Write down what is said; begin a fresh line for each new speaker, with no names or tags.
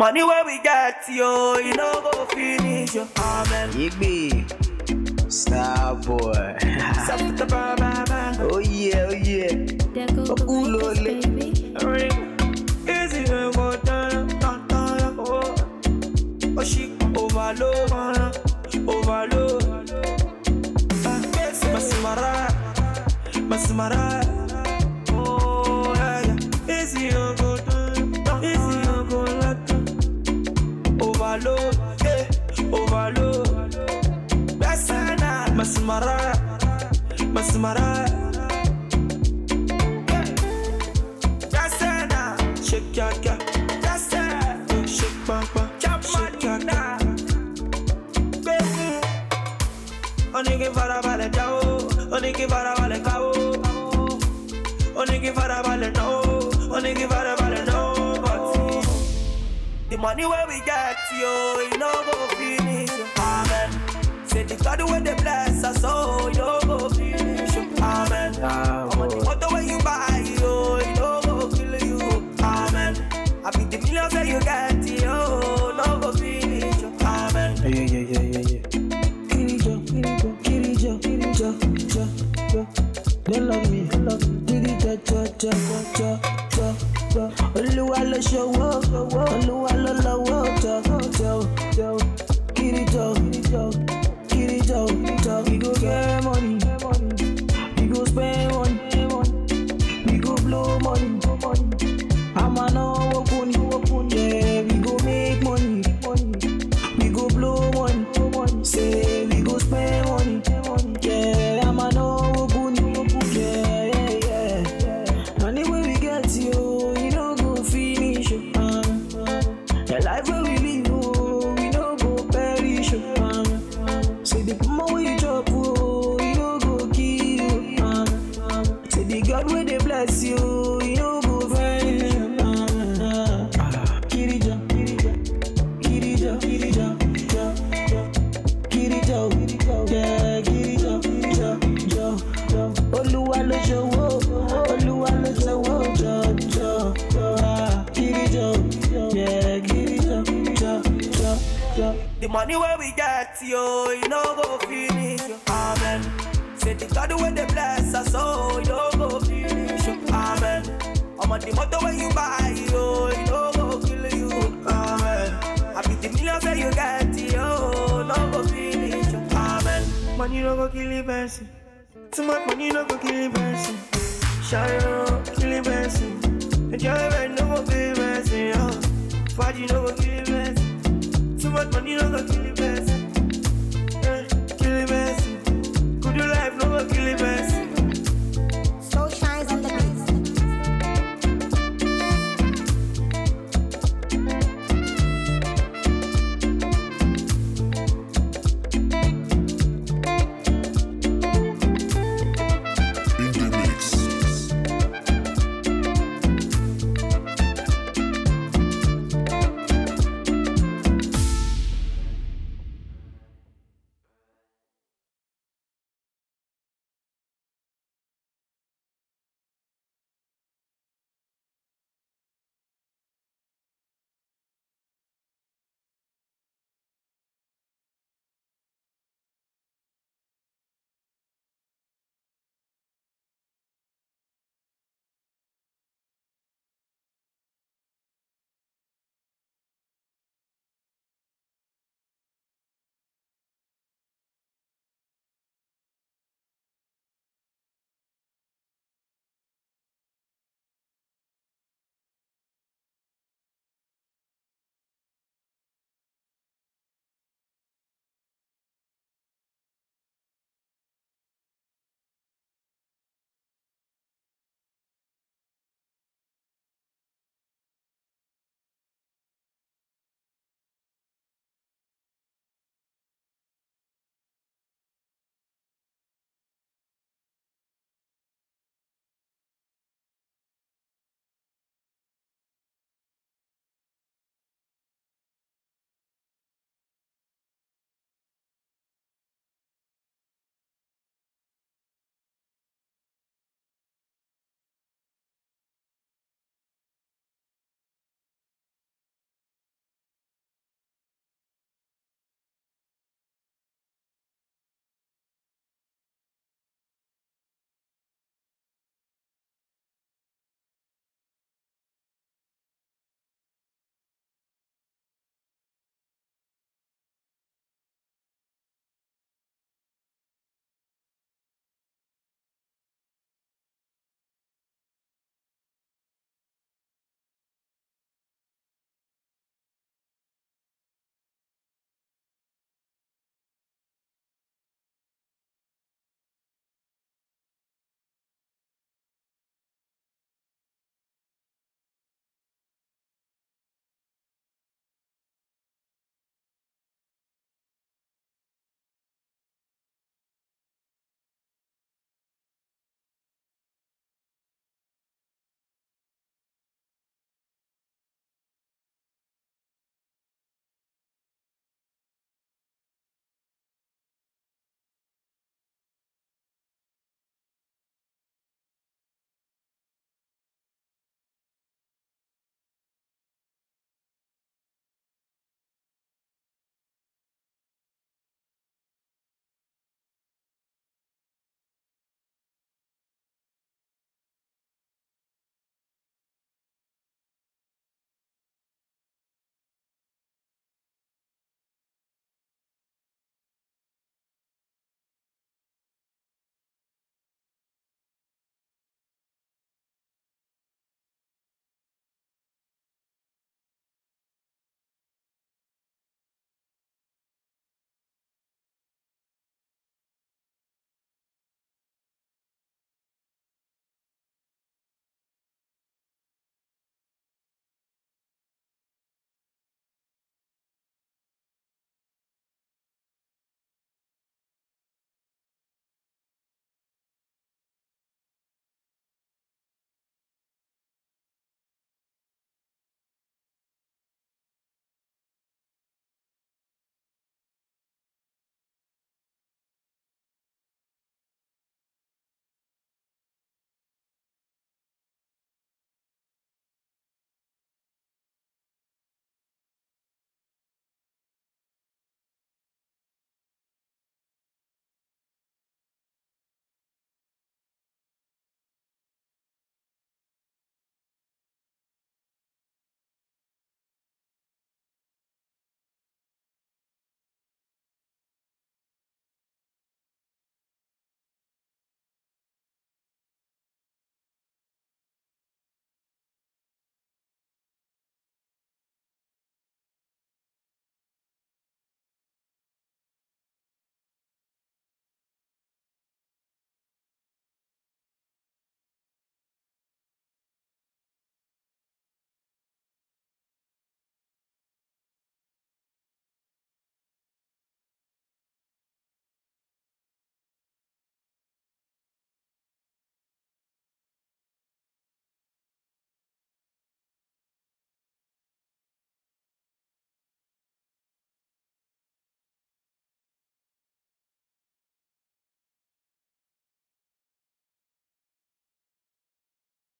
Money where we get, yo, you know go finish, yo. Amen.
Igby, star boy.
Something to burn, burn, burn.
oh yeah, oh yeah.
There go the
Ooh,
Lakers,
lolly.
baby.
Ring. Easy when go down, down, down, oh. Oh, she overload, overload. Ah, Masimara, Masimara. Oh, yeah, yeah. Easy when go down, easy when go down. Overload, yeah, overload. Besana, Masimara, Masimara. Jasena, shake your girl. Jasena, shake bang bang, shake your girl. Baby, oníkì farabalẹ̀ jáwó, oníkì farabalẹ̀ káwó. Oníkì farabalẹ̀ náwó, oníkì farabalẹ̀ náwó. But the money where we get, yo, you know go finish. yo. Amen. Say the God where they bless us, oh, you know go finish. yo. Amen.
Star
I'm on the
boy.
motor when you buy, yo, you know go kill you. Amen. I be the millions that you get, yo, no go finish. yo. Amen.
Yeah, yeah, yeah, yeah, yeah.
Kirijo, Kirijo, Kirijo, Kirijo, Jo, Jo. They love me, love me. Kirijo, Jo, Jo, Jo, Jo, Jo. Olúwa ló ṣòwò, Olúwa ló lọ́wọ́, Jo, Jo, Jo. Kirijo, Kirijo, Kirijo, Jo. We go get money, we go spend money, we go blow money. Àmà náwó kúni, yeah, we go make money. We go blow money, say we go spend money. Yeah, I'm an old yeah, yeah, yeah. Money where we get you, you know go finish. Um, the life where we live, oh, we know go perish. Um, say the more we drop, oh, you know go kill. Um, say the God where they bless you, you know go vanish. Um, Kirija, Kirija. Kirija, Kirija, Jo, Jo, Kirija, yeah, Kirija, Jo, Jo, Jo. Olúwa ló ṣòwò, Olúwa ló ṣòwò, Jo, Jo, Jo, ah, Kirija, yeah, Kirija, Jo, Jo, Jo.
The money where we get, yo, you know go finish. yo. Amen. Say the God where they bless us, oh, you know go finish. yo. Amen. I'm on the motor when you buy, yo, you know go kill you. Amen. I be the millions that you get, yo, no go finish. yo. Amen. Money no go kill a person. Too much money no go kill a person. Shadow kill a person. Enjoyment no go kill a person. yo. Faji no go kill a person. Too much money no go kill a person.